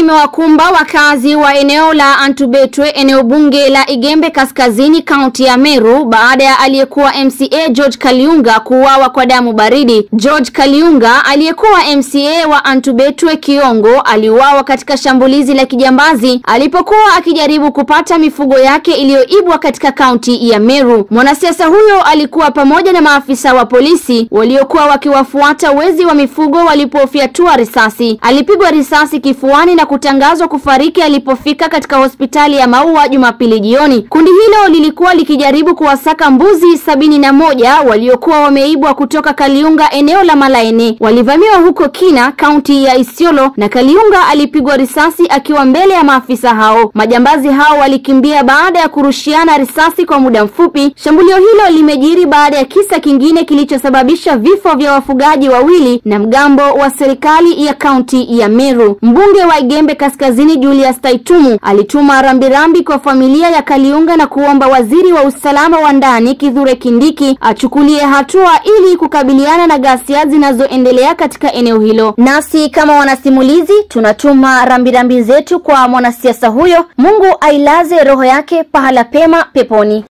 limewakumba wakazi wa eneo la Antubetwe, eneo bunge la Igembe Kaskazini, kaunti ya Meru baada ya aliyekuwa MCA George Kaliunga kuuawa kwa damu baridi. George Kaliunga aliyekuwa MCA wa Antubetwe Kiongo aliuawa katika shambulizi la kijambazi alipokuwa akijaribu kupata mifugo yake iliyoibwa katika kaunti ya Meru. Mwanasiasa huyo alikuwa pamoja na maafisa wa polisi waliokuwa wakiwafuata wezi wa mifugo walipofyatua risasi. Alipigwa risasi kifuani na kutangazwa kufariki alipofika katika hospitali ya Maua Jumapili jioni. Kundi hilo lilikuwa likijaribu kuwasaka mbuzi sabini na moja waliokuwa wameibwa kutoka Kaliunga eneo la Malaene. Walivamiwa huko Kina, kaunti ya Isiolo na Kaliunga alipigwa risasi akiwa mbele ya maafisa hao. Majambazi hao walikimbia baada ya kurushiana risasi kwa muda mfupi. Shambulio hilo limejiri baada ya kisa kingine kilichosababisha vifo vya wafugaji wawili na mgambo wa serikali ya kaunti ya Meru. Mbunge wa Igembe Kaskazini Julius Taitumu alituma rambirambi kwa familia ya Kaliunga na kuomba waziri wa usalama wa ndani Kithure Kindiki achukulie hatua ili kukabiliana na ghasia zinazoendelea katika eneo hilo. Nasi kama wanasimulizi tunatuma rambirambi zetu kwa mwanasiasa huyo. Mungu ailaze roho yake pahala pema peponi.